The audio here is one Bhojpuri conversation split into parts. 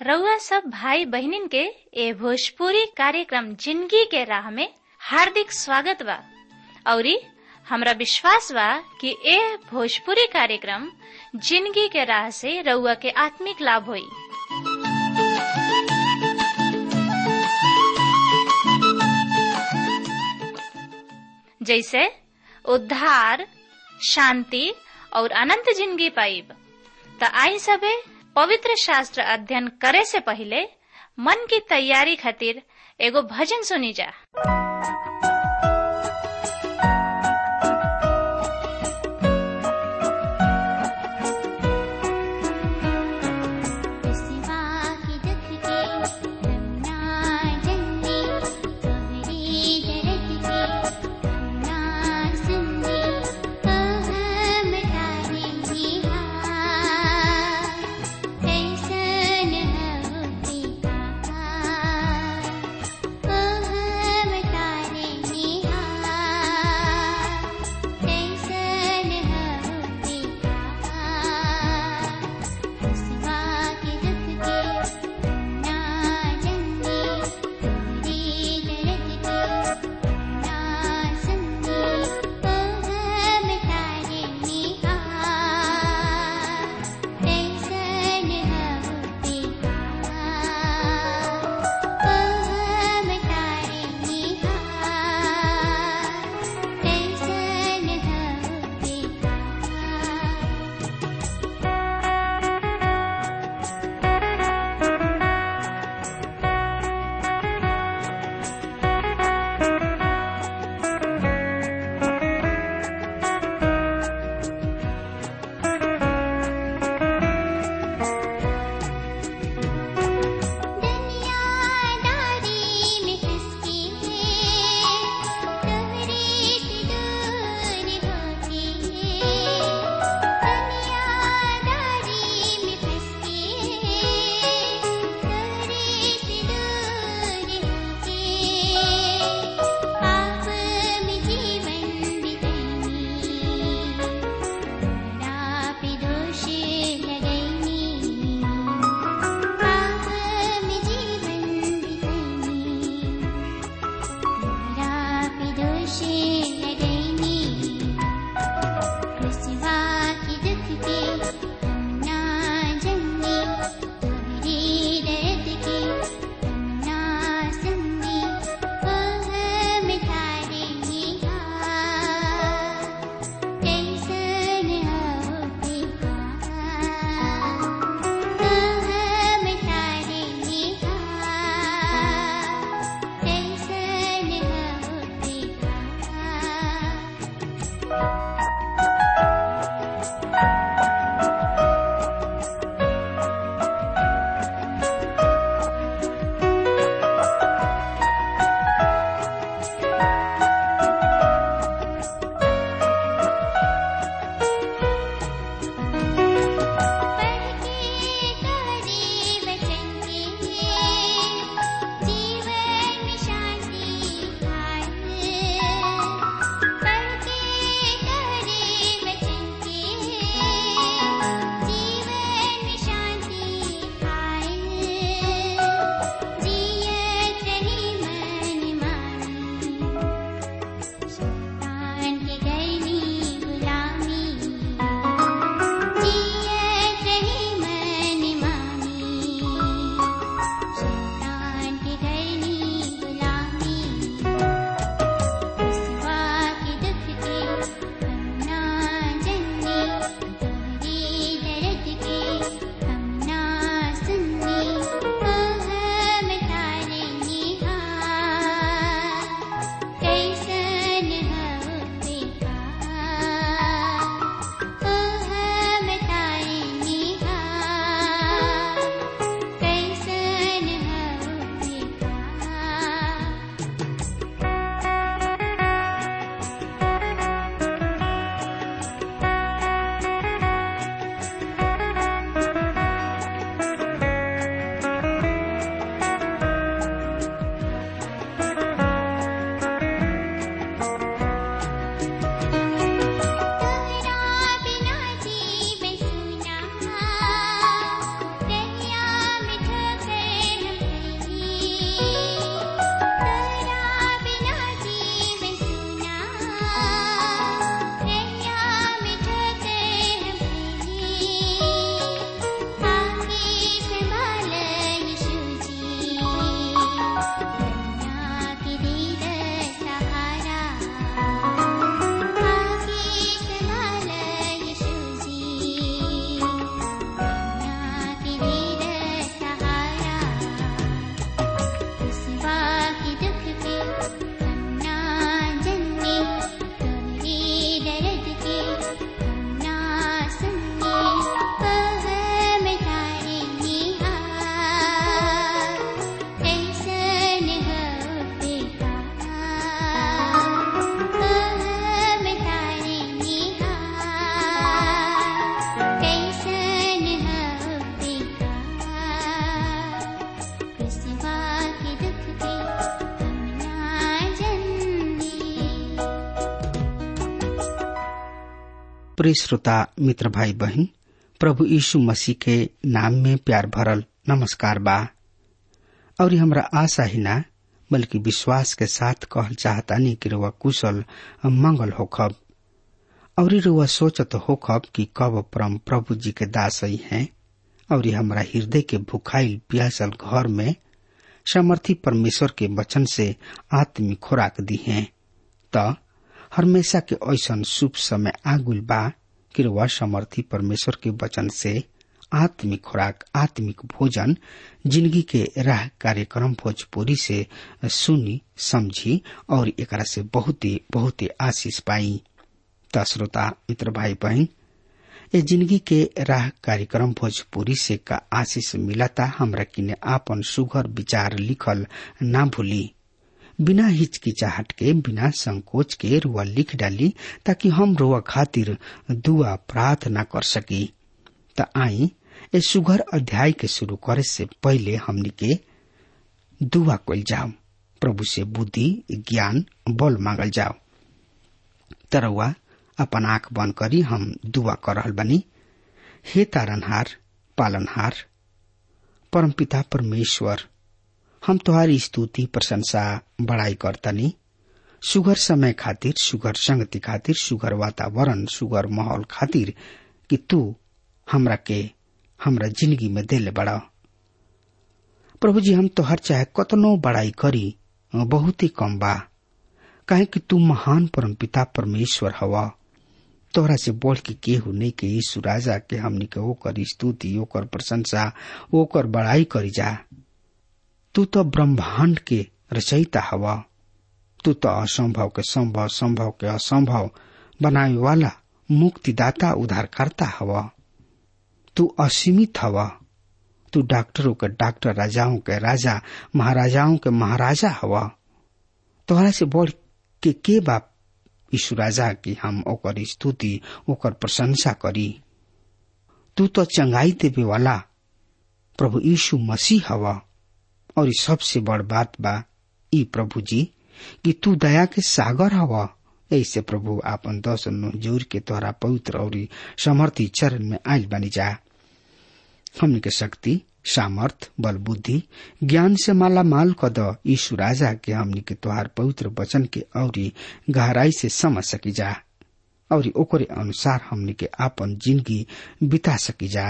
रउआ सब भाई बहिनीन के ए भोजपुरी कार्यक्रम जिंदगी के राह में हार्दिक स्वागत बा औरी हमरा विश्वास बा कि ए भोजपुरी कार्यक्रम जिंदगी के राह से रउआ के आत्मिक लाभ होई जैसे उद्धार शांति और अनंत जिंदगी पाइब त आई सबे पवित्र शास्त्र अध्ययन करे से पहले मन की तैयारी खातिर एगो भजन सुनी जा Oh प्रिय श्रोता मित्र भाई बहन प्रभु यीशु मसीह के नाम में प्यार भरल नमस्कार बा और हमरा आशा ही ना बल्कि विश्वास के साथ कहल चाहतानी कि रुआ कुशल मंगल होखब और रुआ सोचत होखब कि कब परम प्रभु जी के दास ही हैं और हमरा हृदय के भुखाइल प्यासल घर में समर्थी परमेश्वर के वचन से आत्मिक खुराक दी हैं त हमेशा के ऐसन शुभ समय आगुल बा कि रुआ समर्थी परमेश्वर के वचन से आत्मिक खुराक आत्मिक भोजन जिंदगी के राह कार्यक्रम भोजपुरी से सुनी समझी और एकरा से बहुत ही बहुत ही आशीष पाई त श्रोता मित्र भाई बहन ये जिंदगी के राह कार्यक्रम भोजपुरी से का आशीष मिलता हमरा किने आपन सुघर विचार लिखल ना भूली बिना हिचकिचाहट के बिना संकोच के रुआ लिख डाली ताकि हम रुआ खातिर दुआ प्रार्थना कर सकी त आई ए सुघर अध्याय के शुरू करे से पहले हमनी के दुआ कल जाओ प्रभु से बुद्धि ज्ञान बल मांगल जाओ तरवा अपन आंख बंद करी हम दुआ कर रहल बनी हे तारनहार पालनहार परमपिता परमेश्वर हम तुम्हारी स्तुति प्रशंसा बड़ाई करतनी सुगर समय खातिर सुगर संगति खातिर सुगर वातावरण सुगर माहौल खातिर कि तू हमरा के हमरा जिंदगी में दिल बड़ा प्रभु जी हम तोहर चाहे कतनो बड़ाई करी बहुत ही कम बा काहे कि तू महान परमपिता परमेश्वर हवा तोहरा से बढ़ के केहू नहीं के यीशु राजा के हमनी के ओकर स्तुति ओकर प्रशंसा ओकर बड़ाई करी जा तू तो ब्रह्मांड के रचयिता हवा तू तो असंभव के संभव संभव के असंभव बनावे वाला मुक्तिदाता उद्धारकर्ता हवा तू असीमित हवा तू डॉक्टरों के डॉक्टर राजाओं के राजा महाराजाओं के महाराजा हवा तोहरा से बढ़ के के बाप यीशु राजा की हम ओकर स्तुति ओकर प्रशंसा करी तू तो चंगाई देवे वाला प्रभु यीशु मसीह हवा और ई सबसे बड़ बात बा ई प्रभु जी कि तू दया के सागर हवा ऐसे प्रभु आपन दस जोर के तोहरा पवित्र और समर्थी चरण में आयल बनी जा हमने के शक्ति सामर्थ बल बुद्धि ज्ञान से माला माल कद यीशु राजा के हमनी के तोहार पवित्र वचन के और गहराई से समझ सकी जा और ओकरे अनुसार हमनी के आपन जिंदगी बिता सकी जा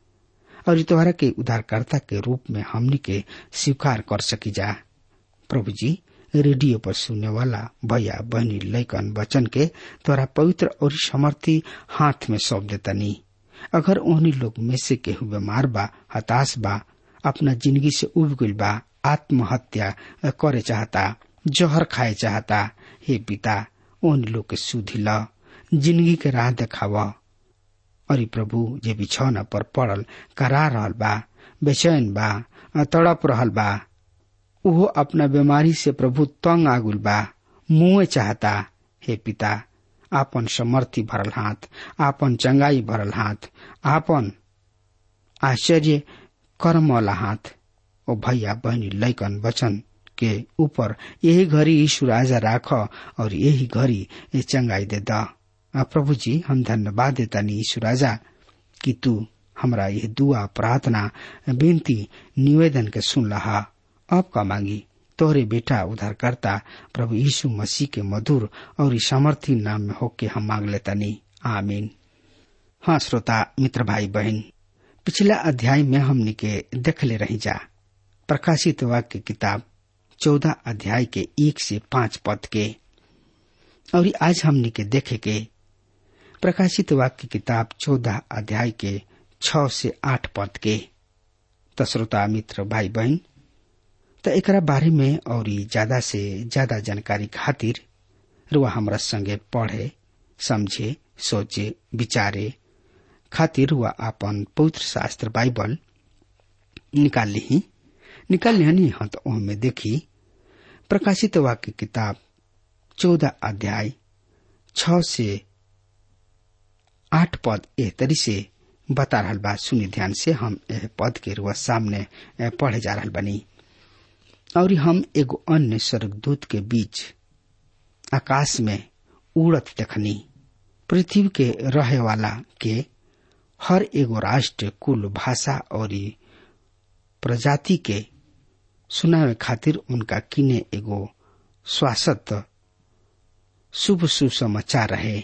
और तोहरा के उद्धारकर्ता के रूप में हमनी के स्वीकार कर सकी जा प्रभु जी रेडियो पर सुनने वाला भैया बहनी लैकन वचन के तोरा पवित्र और समर्थी हाथ में सौंप देतनी अगर ओहनी लोग में से केहू बीमार बा हताश बा अपना जिंदगी से उब गइल बा आत्महत्या करे चाहता जहर खाए चाहता हे पिता ओहनी लोग के सुधी ल जिंदगी के राह देखावा अरे प्रभु जे बिछौना पर पड़ल करा रहल बा बेचैन बा तड़प रहल बा उहो अपना बीमारी से प्रभु तंग आगुल बा मुए चाहता हे पिता आपन समर्थी भरल हाथ आपन चंगाई भरल हाथ आपन आश्चर्य कर्म वाला हाथ ओ भैया बहनी लैकन वचन के ऊपर यही घड़ी यीशु राजा राख और यही घड़ी ये चंगाई दे दा प्रभु जी हम धन्यवाद देता नी यीशु राजा कि तू हमरा यह दुआ प्रार्थना बेनती निवेदन के सुन लहा अब का मांगी तोहरे बेटा उद्धारकर्ता प्रभु यीशु मसीह के मधुर और सामर्थी नाम में होके हम मांग लेता नी आमीन हाँ श्रोता मित्र भाई बहन पिछला अध्याय में हमने के देख ले रही जा प्रकाशित वाक्य किताब चौदह अध्याय के एक से पांच पद के और आज हमने के देखे के प्रकाशित वाक्य किताब चौदह अध्याय के छ से आठ पद के त श्रोता मित्र भाई बहन त एकरा बारे में और ज्यादा से ज्यादा जानकारी खातिर रुआ हमरा संगे पढ़े समझे सोचे विचारे खातिर रुआ आपन पवित्र शास्त्र बाइबल निकाल ली निकाल लिहनी हाँ तो में देखी प्रकाशित वाक्य किताब चौदह अध्याय छ से आठ पद एह तरी से बता रहल बा सुनी ध्यान से हम एह पद के रुआ सामने पढ़े जा रहल बनी और हम एगो अन्य स्वर्गदूत के बीच आकाश में उड़त देखनी पृथ्वी के रहे वाला के हर एगो राष्ट्र कुल भाषा और प्रजाति के सुनावे खातिर उनका किने एगो स्वासत शुभ सुसमाचार रहे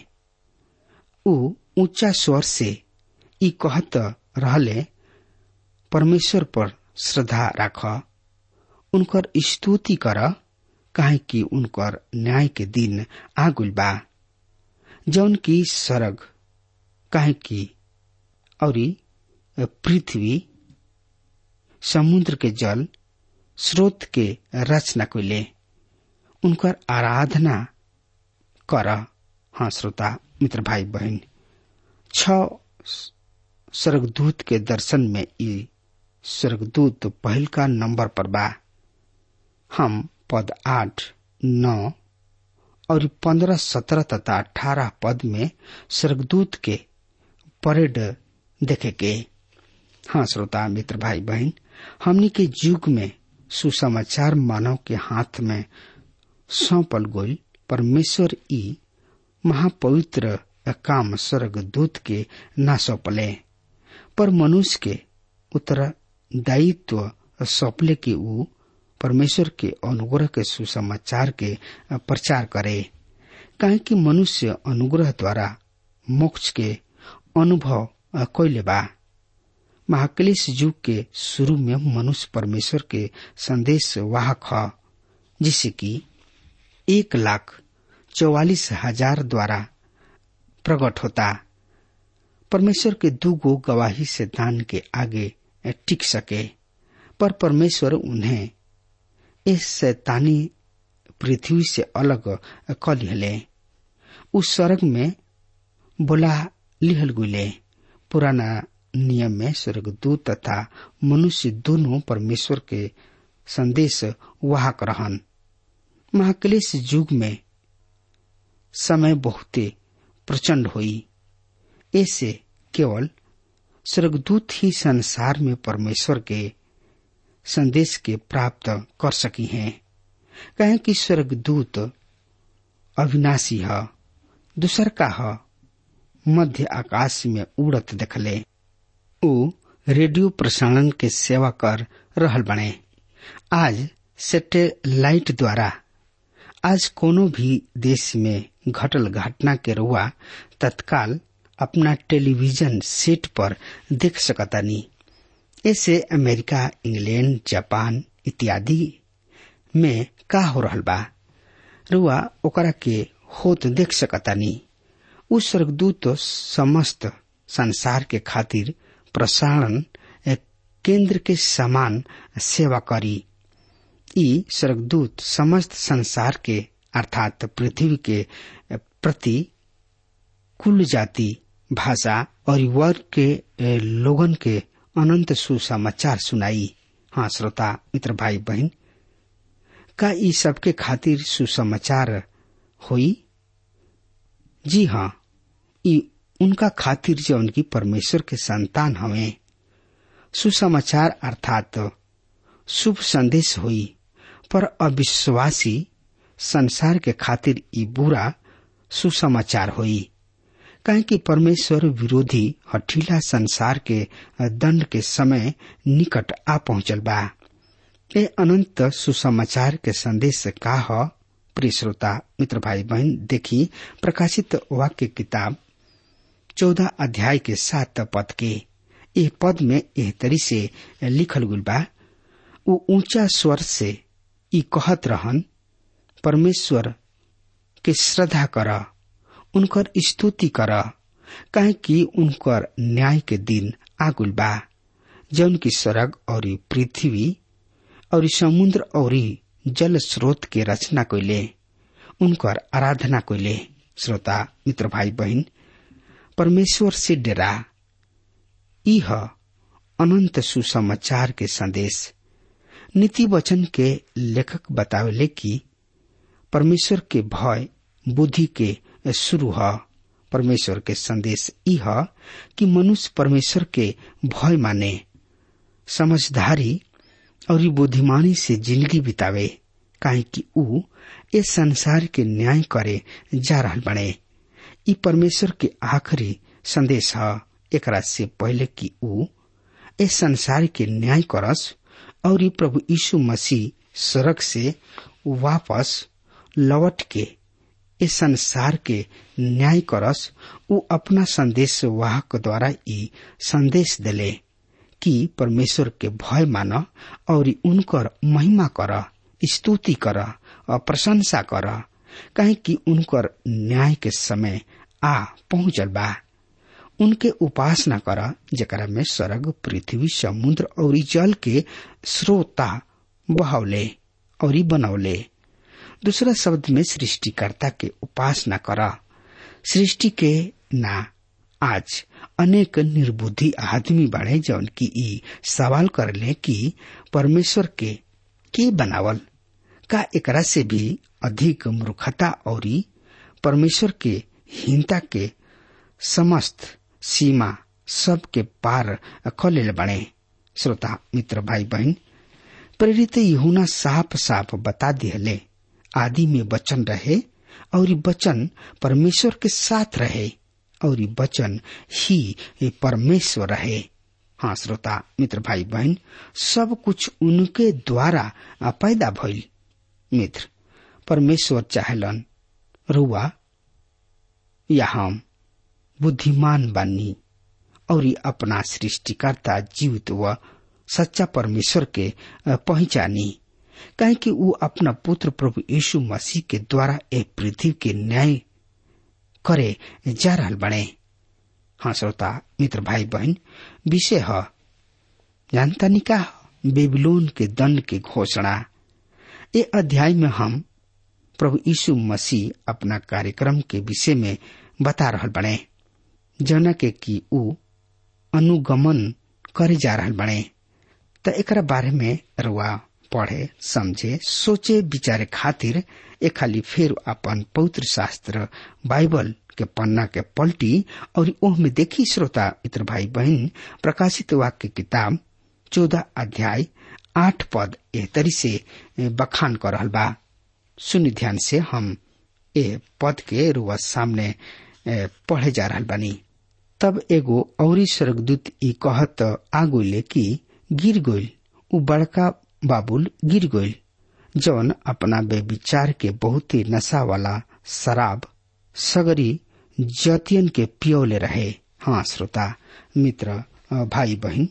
ऊ ऊंचा स्वर से ई कहत रहले परमेश्वर पर श्रद्धा राख उनकर स्तुति कर काहे कि उनकर न्याय के दिन आगुल बा जौन की सरग काहे कि औरी पृथ्वी समुद्र के जल स्रोत के रचना कैले उनकर आराधना कर हाँ श्रोता मित्र भाई बहन छ स्वर्गदूत के दर्शन में ई स्वर्गदूत पहल का नंबर पर बा हम पद आठ नौ और पंद्रह सत्रह तथा अठारह पद में स्वर्गदूत के परेड देखे के हाँ श्रोता मित्र भाई बहन हमनी के युग में सुसमाचार मानव के हाथ में सौंपल गोल परमेश्वर ई महापवित्र काम स्वर्ग दूत के ना सौंपले पर मनुष्य के उत्तरदायित्व सौंपले के ऊ परमेश्वर के अनुग्रह के सुसमाचार के प्रचार करे काहे कि मनुष्य अनुग्रह द्वारा मोक्ष के अनुभव कैले बा महाक्लेश युग के शुरू में मनुष्य परमेश्वर के संदेश वाहक ह जिसे कि एक लाख चौवालीस हजार द्वारा प्रकट होता परमेश्वर के दू गो गवाही से दान के आगे टिक सके पर परमेश्वर उन्हें इस शैतानी पृथ्वी से अलग क लिहले उस स्वर्ग में बोला लिहल गुले पुराना नियम में स्वर्गदूत तथा मनुष्य दोनों परमेश्वर के संदेश वाहक रहन महाक्लेश युग में समय बहुते प्रचंड हुई ऐसे केवल स्वर्गदूत ही संसार में परमेश्वर के संदेश के प्राप्त कर सकी हैं कहें कि स्वर्गदूत अविनाशी है दूसर का है मध्य आकाश में उड़त देखले ऊ रेडियो प्रसारण के सेवा कर रहल बने आज सैटेलाइट द्वारा आज कोनो भी देश में घटल घटना के रुआ तत्काल अपना टेलीविजन सेट पर देख सकतानी ऐसे अमेरिका इंग्लैंड जापान इत्यादि में का हो रहल बा रुआ ओकरा के होत देख सकतानी उ स्वर्गदूत समस्त संसार के खातिर प्रसारण केंद्र के समान सेवा करी ई स्वर्गदूत समस्त संसार के अर्थात पृथ्वी के प्रति कुल जाति भाषा और वर्ग के लोगन के अनंत सुसमाचार सुनाई हाँ श्रोता मित्र भाई बहन का ई सबके खातिर सुसमाचार होई जी हाँ ई उनका खातिर जो उनकी परमेश्वर के संतान हवे सुसमाचार अर्थात शुभ संदेश हुई पर अविश्वासी संसार के खातिर ई बुरा सुसमाचार हुई काहे कि परमेश्वर विरोधी हठीला संसार के दंड के समय निकट आ पहुंचल बा ए अनंत सुसमाचार के संदेश का ह प्रिय श्रोता मित्र भाई बहन देखी प्रकाशित वाक्य किताब चौदह अध्याय के सात पद के ए पद में एह तरी से लिखल गुल बा ऊ ऊंचा स्वर से ई कहत रहन परमेश्वर के श्रद्धा कर उनकर स्तुति कर काहे कि उनकर न्याय के दिन आगुल बा जौन की सड़क और पृथ्वी और समुद्र और जल स्रोत के रचना कैले उनकर आराधना कैले श्रोता मित्र भाई बहन परमेश्वर से डेरा यह अनंत सुसमाचार के संदेश नीति वचन के लेखक बतावेले कि परमेश्वर के भय बुद्धि के शुरू है परमेश्वर के संदेश यह कि मनुष्य परमेश्वर के भय माने समझदारी और बुद्धिमानी से जिंदगी बितावे काहे कि ऊ इस संसार के न्याय करे जा रहल बने ई परमेश्वर के आखिरी संदेश है एकरा से पहले कि ऊ ए संसार के न्याय करस और ई प्रभु यीशु मसीह सड़क से वापस लौट के इस संसार के न्याय करस ऊ अपना संदेश वाहक द्वारा ई संदेश दिले कि परमेश्वर के भय मान और उनकर महिमा कर स्तुति कर और प्रशंसा कर कहे कि उनकर न्याय के समय आ पहुंचल बा उनके उपासना कर जरा में स्वर्ग पृथ्वी समुद्र और जल के स्रोता बहौले और बनौले दूसरा शब्द में सृष्टिकर्ता के उपासना कर सृष्टि के ना आज अनेक निर्बुद्धि आदमी बाड़े जौन की ई सवाल करले कि परमेश्वर के के बनावल का एकरा से भी अधिक मूर्खता और परमेश्वर के हीनता के समस्त सीमा सब के पार खलेल बने श्रोता मित्र भाई बहन प्रेरित यहुना साफ साफ बता दिहले आदि में वचन रहे और वचन परमेश्वर के साथ रहे और वचन ही परमेश्वर रहे हाँ श्रोता मित्र भाई बहन सब कुछ उनके द्वारा पैदा भइल मित्र परमेश्वर चाहलन रुआ या हम बुद्धिमान बानी और अपना सृष्टिकर्ता जीवित व सच्चा परमेश्वर के पहचानी कहे कि वो अपना पुत्र प्रभु यीशु मसीह के द्वारा ए पृथ्वी के न्याय करे जा रहा बने हाँ श्रोता मित्र भाई बहन विषय है जानता नहीं का बेबीलोन के दंड की घोषणा ये अध्याय में हम प्रभु यीशु मसीह अपना कार्यक्रम के विषय में बता रहा बने जना के कि ऊ अनुगमन करे जा रहा बने त एक बारे में रुआ पढ़े समझे सोचे विचारे खातिर एक खाली फिर अपन पवित्र शास्त्र बाइबल के पन्ना के पलटी और ओह में देखी श्रोता मित्र भाई बहन प्रकाशित वाक्य किताब चौदह अध्याय आठ पद ए तरी से बखान कर रहल बा सुनि ध्यान से हम ए पद के रुआ सामने पढ़े जा रहा बानी तब एगो औरी स्वर्गदूत ई कहत आगोले कि गिर गोइल उ बड़का बाबुल गिर गोइल जौन अपना बेविचार के बहुत ही नशा वाला शराब सगरी जतियन के पियोले रहे हाँ श्रोता मित्र भाई बहन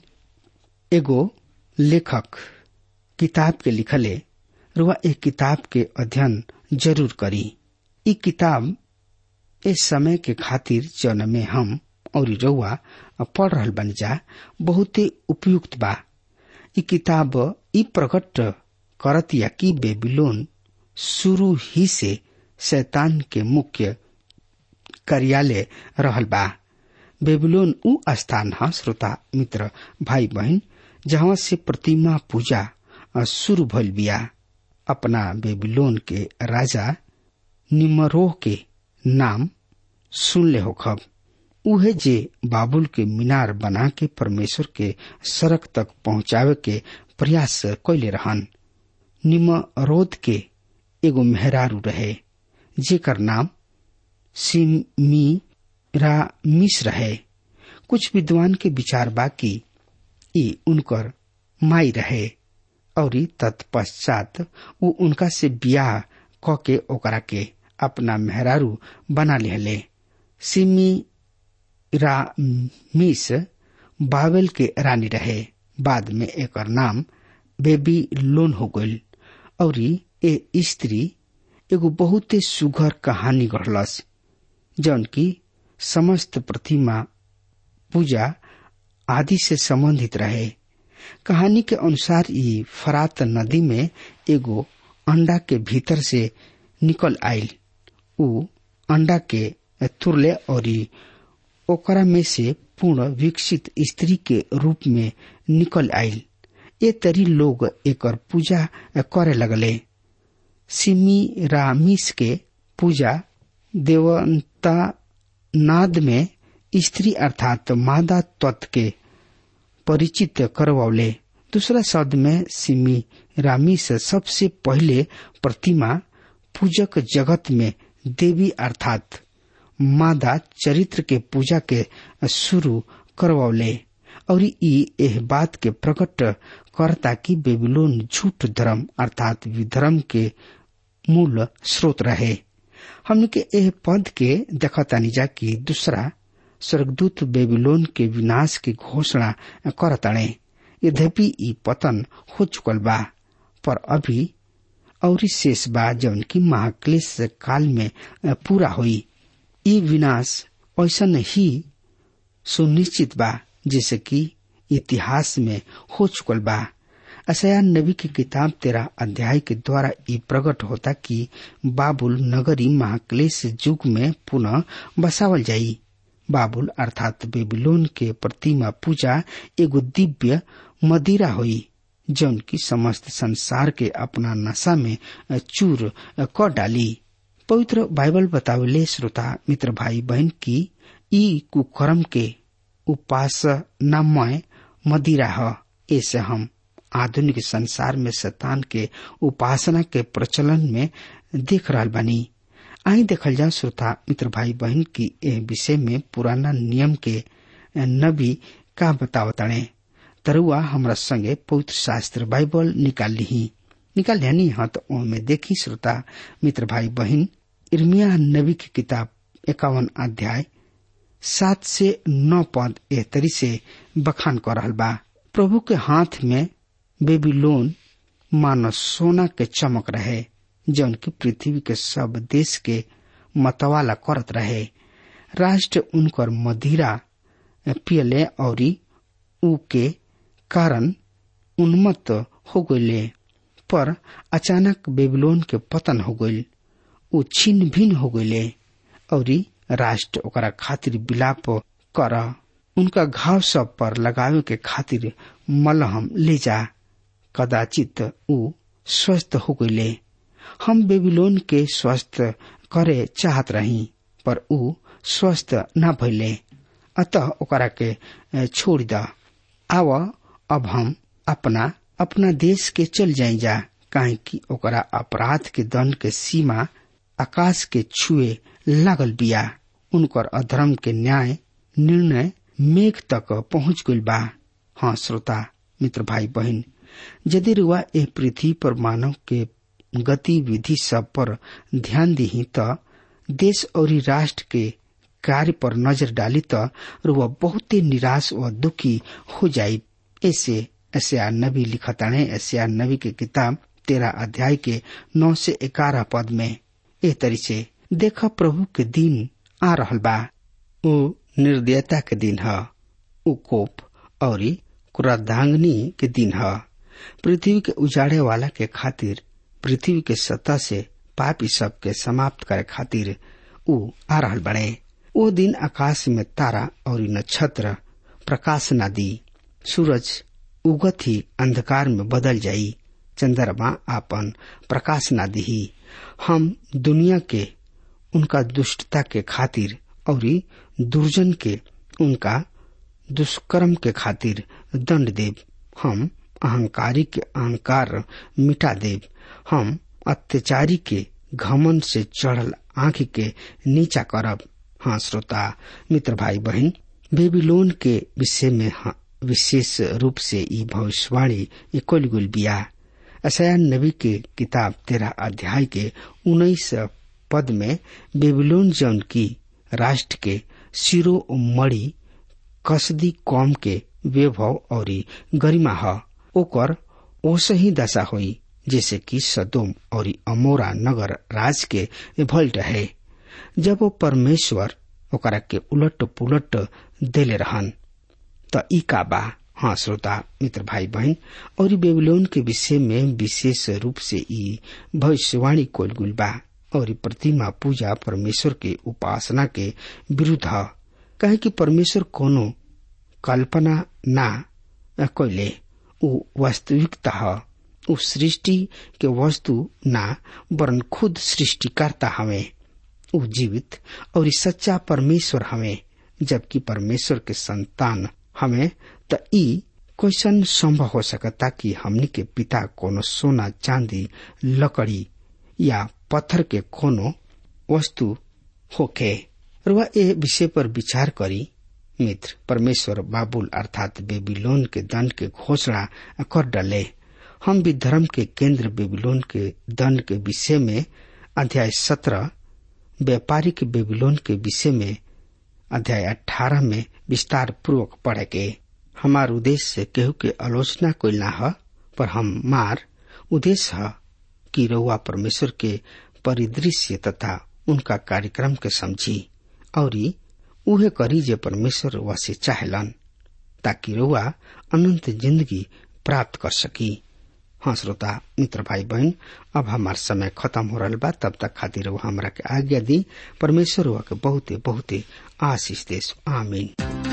एगो लेखक किताब के लिखले रुआ एक किताब के अध्ययन जरूर करी ई किताब इस समय के खातिर जौन में हम और रउआ पढ़ रहल बन जा बहुते उपयुक्त बा ई किताब ई प्रकट करत या कि बेबीलोन शुरू ही से शैतान के मुख्य कार्यालय रहल बा बेबीलोन उ स्थान है श्रोता मित्र भाई बहन जहाँ से प्रतिमा पूजा शुरू भइल बिया अपना बेबीलोन के राजा निमरोह के नाम सुन ले हो खब उहे जे बाबुल के मीनार बना के परमेश्वर के सड़क तक पहुंचावे के प्रयास कैले रहन निमरोध के एगो मेहरारू रहे जेकर नाम सिमी रामिस रहे कुछ विद्वान के विचार बाकी ई उनकर माई रहे और तत्पश्चात वो उनका से बियाह क के ओकरा के अपना मेहरारू बना लिहले सिमी रामिस बाबेल के रानी रहे बाद में एकर नाम बेबी लोन हो गईल और ए स्त्री एगो बहुते सुघर कहानी गढ़लस जौन की समस्त प्रतिमा पूजा आदि से संबंधित रहे कहानी के अनुसार ई फरात नदी में एगो अंडा के भीतर से निकल आयल उ अंडा के तुरले और ओकरा में से पूर्ण विकसित स्त्री के रूप में निकल आयल ये तरी लोग एकर पूजा करे लगले सिमी रामिस के पूजा देवंता नाद में स्त्री अर्थात मादा तत्व के परिचित करवौले दूसरा शब्द में सिमी रामिस सबसे पहले प्रतिमा पूजक जगत में देवी अर्थात मादा चरित्र के पूजा के शुरू करवले और ई एह बात के प्रकट करता कि बेबीलोन झूठ धर्म अर्थात विधर्म के मूल स्रोत रहे हमने के एह पद के देखतानी जा कि दूसरा स्वर्गदूत बेबीलोन के विनाश की घोषणा करताणे यद्यपि ई पतन हो चुकल बा पर अभी और शेष बा जौन की महाक्लेश काल में पूरा हुई ई विनाश ऐसा ही सुनिश्चित बा जैसे कि इतिहास में हो चुकल बा असया नबी की किताब तेरा अध्याय के द्वारा ये प्रकट होता कि बाबुल नगरी महाक्लेश युग में पुनः बसावल जाई बाबुल अर्थात बेबीलोन के प्रतिमा पूजा एगो दिव्य मदिरा हुई जौन की समस्त संसार के अपना नशा में चूर क डाली पवित्र बाइबल बतावले श्रोता मित्र भाई बहन की ई कुकर्म के उपासनामय मदिरा ह ऐसे हम आधुनिक संसार में शतान के उपासना के प्रचलन में देख रहा बानी आई देखल जाओ श्रोता मित्र भाई बहन की एह विषय में पुराना नियम के नबी का बतावताणे तरुआ हमरा संगे पवित्र शास्त्र बाइबल निकाल ली निकाल लिया हाँ तो में देखी श्रोता मित्र भाई बहन इर्मिया नबी की किताब इक्यावन अध्याय सात से नौ पद एह तरी से बखान कर रहल बा प्रभु के हाथ में बेबीलोन मानो सोना के चमक रहे जौन की पृथ्वी के सब देश के मतवाला करत रहे राष्ट्र उनकर मदिरा पियले और ऊ के कारण उन्मत्त हो गये पर अचानक बेबीलोन के पतन हो गये ऊ छिन्न भिन्न हो गये और राष्ट्र ओकरा खातिर विलाप कर उनका घाव सब पर लगावे के खातिर मलहम ले जा कदाचित ऊ स्वस्थ हो गये हम बेबीलोन के स्वस्थ करे चाहत रही पर ऊ स्वस्थ न भइले अतः ओकरा के छोड़ द आव अब हम अपना अपना देश के चल जाई जा काहे कि ओकरा अपराध के दंड के सीमा आकाश के छुए लागल बिया उनकर अधर्म के न्याय निर्णय मेघ तक पहुंच गई बा हाँ श्रोता मित्र भाई बहन यदि रुआ ए पृथ्वी पर मानव के गतिविधि सब पर ध्यान दी त देश और राष्ट्र के कार्य पर नजर डाली त रुआ बहुते निराश व दुखी हो जाये ऐसे ऐसे नबी लिखताणे ऐसे नबी के किताब तेरह अध्याय के नौ से ग्यारह पद में ए तरी से देख प्रभु के दिन आ रहल बा ऊ निर्दयता के दिन ह ऊ कोप और क्रोधांगनी के दिन ह पृथ्वी के उजाड़े वाला के खातिर पृथ्वी के सतह से पापी सब के समाप्त करे खातिर ऊ आ रहल बड़े ओ दिन आकाश में तारा और नक्षत्र प्रकाश न दी सूरज उगत ही अंधकार में बदल जाई चंद्रमा आपन प्रकाश न दी हम दुनिया के उनका दुष्टता के खातिर और दुर्जन के उनका दुष्कर्म के खातिर दंड देव हम अहंकारी के अहंकार मिटा देव हम अत्याचारी के घमन से चढ़ल आंख के नीचा करब हाँ श्रोता मित्र भाई बहन बेबीलोन के विषय में हाँ, विशेष रूप से ई भविष्यवाणी इकोल गुल बिया असया नबी के किताब तेरह अध्याय के उन्नीस पद में बेबीलोन जौन की राष्ट्र के सिरो मणि कसदी कौम के वैभव और गरिमा ह ओकर ओसही दशा हुई जैसे कि सदोम और अमोरा नगर राज के भल रहे जब वो परमेश्वर ओकरा के उलट पुलट देले रहन त ई का बा हाँ श्रोता मित्र भाई बहन और बेबीलोन के विषय में विशेष रूप से ई भविष्यवाणी कोल गुल बा और प्रतिमा पूजा परमेश्वर के उपासना के विरुद्ध ह कहे कि परमेश्वर कोनो कल्पना ना कैले ऊ वास्तविकता ह ऊ सृष्टि के वस्तु ना वरन खुद सृष्टिकर्ता हवे ऊ जीवित और सच्चा परमेश्वर हवे जबकि परमेश्वर के संतान हमें त ई क्वेश्चन संभव हो सकता कि हमनी के पिता कोनो सोना चांदी लकड़ी या पत्थर के कोनो वस्तु होके रुआ ए विषय पर विचार करी मित्र परमेश्वर बाबुल अर्थात बेबीलोन के दंड के घोषणा कर डाले हम भी धर्म के केंद्र बेबीलोन के दंड के विषय में अध्याय सत्रह व्यापारिक बेबीलोन के विषय में अध्याय अठारह में विस्तार पूर्वक पढ़े के हमार उद्देश्य केहू के आलोचना कोई ना ह पर हम मार उद्देश्य है कि रउआ परमेश्वर के परिदृश्य तथा उनका कार्यक्रम के समझी और उहे करी जे परमेश्वर रउआ से चाहेलन ताकि रउआ अनंत जिंदगी प्राप्त कर सकी हाँ श्रोता मित्र भाई बहन अब हमार समय खत्म हो रहा बा तब तक खातिर रउआ हमरा के आज्ञा दी परमेश्वर रउआ के बहुते बहुते आशीष देश आमीन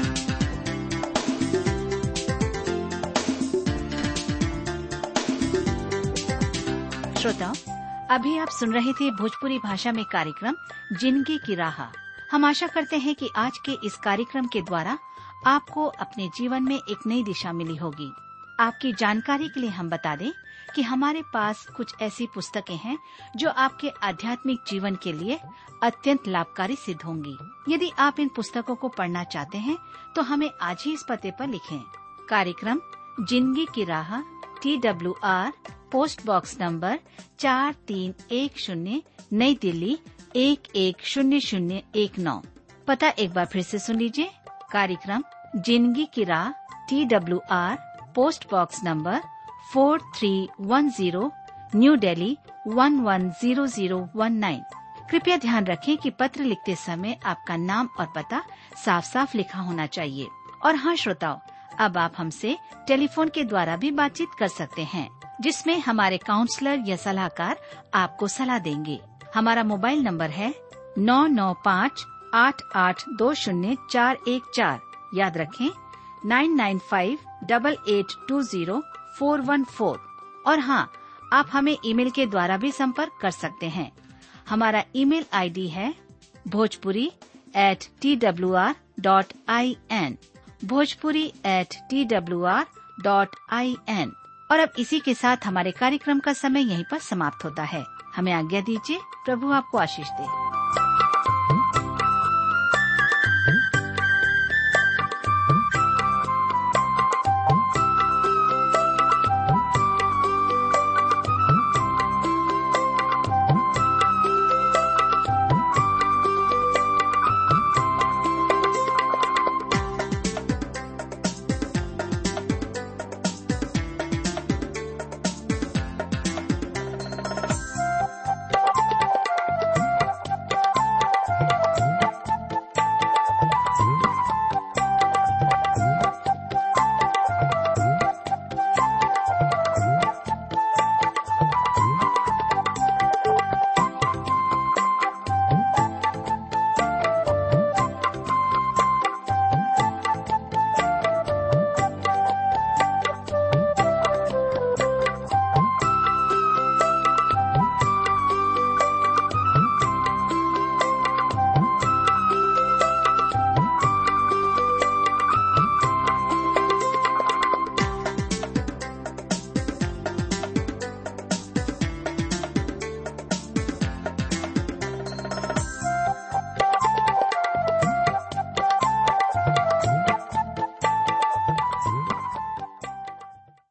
श्रोताओं अभी आप सुन रहे थे भोजपुरी भाषा में कार्यक्रम जिंदगी की राह हम आशा करते हैं कि आज के इस कार्यक्रम के द्वारा आपको अपने जीवन में एक नई दिशा मिली होगी आपकी जानकारी के लिए हम बता दें कि हमारे पास कुछ ऐसी पुस्तकें हैं जो आपके आध्यात्मिक जीवन के लिए अत्यंत लाभकारी सिद्ध होंगी यदि आप इन पुस्तकों को पढ़ना चाहते हैं तो हमें आज ही इस पते पर लिखें कार्यक्रम जिंदगी की राह T W R post box number चार तीन एक शून्य नई दिल्ली एक एक शून्य शून्य एक नौ पता एक बार फिर से सुन लीजिए कार्यक्रम जिंदगी की राह T W R post box number four three one zero new Delhi one one zero zero one nine कृपया ध्यान रखें कि पत्र लिखते समय आपका नाम और पता साफ साफ लिखा होना चाहिए और हाँ श्रोताओं अब आप हमसे टेलीफोन के द्वारा भी बातचीत कर सकते हैं जिसमें हमारे काउंसलर या सलाहकार आपको सलाह देंगे हमारा मोबाइल नंबर है नौ नौ पाँच आठ आठ दो शून्य चार एक चार याद रखें nine nine five double eight two zero four one four और हाँ आप हमें ईमेल के द्वारा भी संपर्क कर सकते हैं हमारा ईमेल आईडी है Bhojpuri at T W R dot I N Bhojpuri at T W R dot I N और अब इसी के साथ हमारे कार्यक्रम का समय यहीं पर समाप्त होता है हमें आज्ञा दीजिए प्रभु आपको आशीष दे